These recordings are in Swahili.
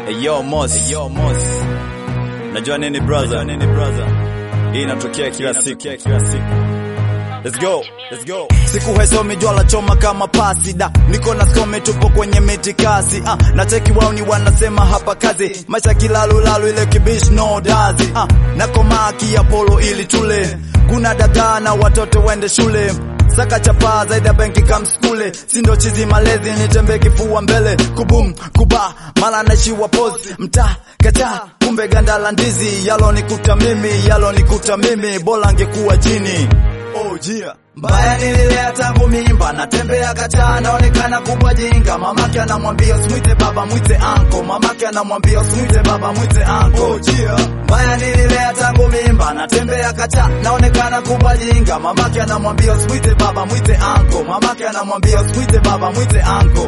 Eyo Moss. Eyo Moss. Najua nini brother? Najua nini brother? Hii inatokea kila siku. Kila siku. Let's go. Let's go. Siku haisomi jua la choma kama pasi da. Niko na some tupo kwenye mitikasi. Ah, na cheki wao ni wanasema hapa kazi. Maisha kilalu lalu ile kibish no dazi. Ah, na komaki ya polo ili tule. Kuna dagaa na watoto wende shule. Saka chapa zaidi ya benki kamskule sindo chizi malezi nitembe kifua mbele kubum kuba mala naishiwa pozi mta kacha kumbe ganda la ndizi yalo nikuta mimi yalo nikuta mimi bora angekuwa jini oh yeah mbaya nililea tangu mimba natembea kacha naonekana kubwa jinga mamake anamwambia usimwite baba mwite anko mamake anamwambia usimwite baba mwite anko oh yeah mbaya nililea tangu mimba natembea kacha naonekana kubwa jinga mamake anamwambia usimwite baba mwite anko mamake anamwambia usimwite baba mwite anko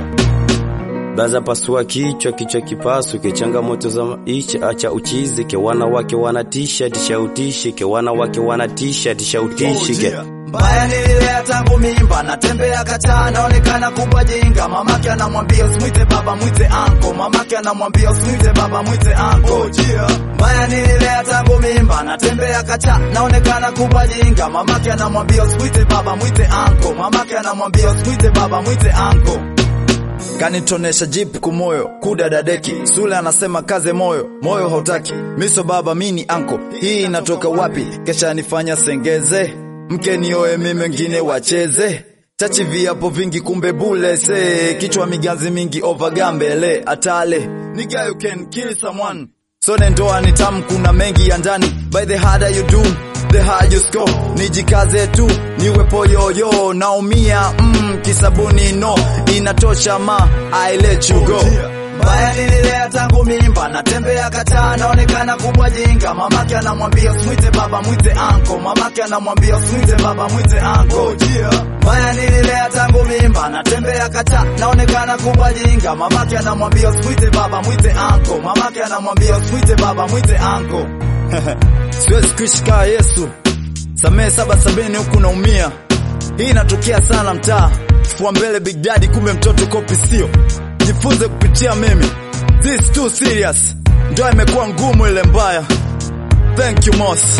Baza pasua kichwa, kichwa kipasuke, changamoto za maisha, acha uchizike. Wanawake wanatisha, tisha utishike. Wanawake wanatisha, tisha utishike. Mbaya nililea tangu mimba, natembea kacha, naonekana kubwa jinga. Mamake anamwambia usimwite baba, mwite anko. Mamake anamwambia usimwite baba, mwite anko. Mbaya nililea tangu mimba, natembea kacha, naonekana kubwa jinga. Mamake anamwambia usimwite baba, mwite anko. Mamake anamwambia usimwite baba, mwite anko kanitonesha jip kumoyo kudadadeki sule anasema kaze moyo moyo hautaki miso baba mini anko hii inatoka wapi kesha nifanya sengeze mke nioe mimi wengine wacheze chachi viapo vingi kumbe bule se kichwa miganzi mingi ovagambele atale nigga you can kill someone Sone ndoa ni tamu, kuna mengi ya ndani. By the harder you do, the higher you score. Nijikaze tu, niwe poyoyo, naumia mm, kisabuni no, inatosha ma, I let you go. Mbaya nililea tangu mimba, natembea kacha, naonekana kubwa jinga. Mamake anamwambia usimwite baba, mwite anko. Mamake anamwambia usimwite baba, mwite anko. Mbaya nililea tangu mimba, natembea kacha, naonekana kubwa jinga. Mamake anamwambia usimwite baba, mwite anko. Mamake anamwambia usimwite baba, mwite anko. Siwezi kuishi kaa Yesu, samehe saba sabini huku naumia. Hii inatokea sana mtaa, fua mbele Big Daddy, kumbe mtoto kopi sio jifunze kupitia mimi. This too serious, ndoa imekuwa ngumu ile mbaya. Thank you Moss.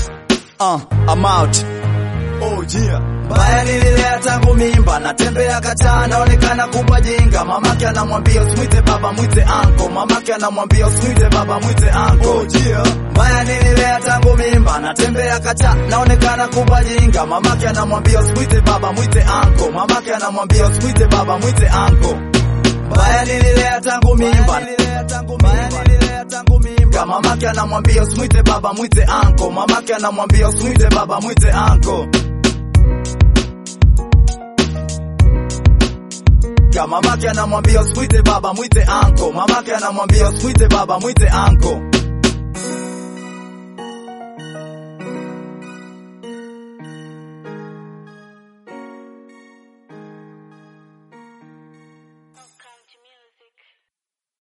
Uh, I'm out. Oh yeah. Mbaya nililea tangu mimba, natembea kacha, naonekana kubwa jinga. Mamake anamwambia usimwite baba, mwite anko. Mamake anamwambia usimwite baba, mwite anko. Oh yeah. Mbaya nililea tangu mimba, natembea kacha, naonekana kubwa jinga. Mamake anamwambia usimwite baba, mwite anko. Mamake anamwambia usimwite baba, mwite anko. Mbaya nililea tangu mimba, mbaya nililea tangu mimba. Mamake anamwambia usimwite baba, mwite anko. Mamake anamwambia usimwite baba, mwite anko. Mamake anamwambia usimwite baba, mwite anko. Mamake anamwambia usimwite baba, mwite anko.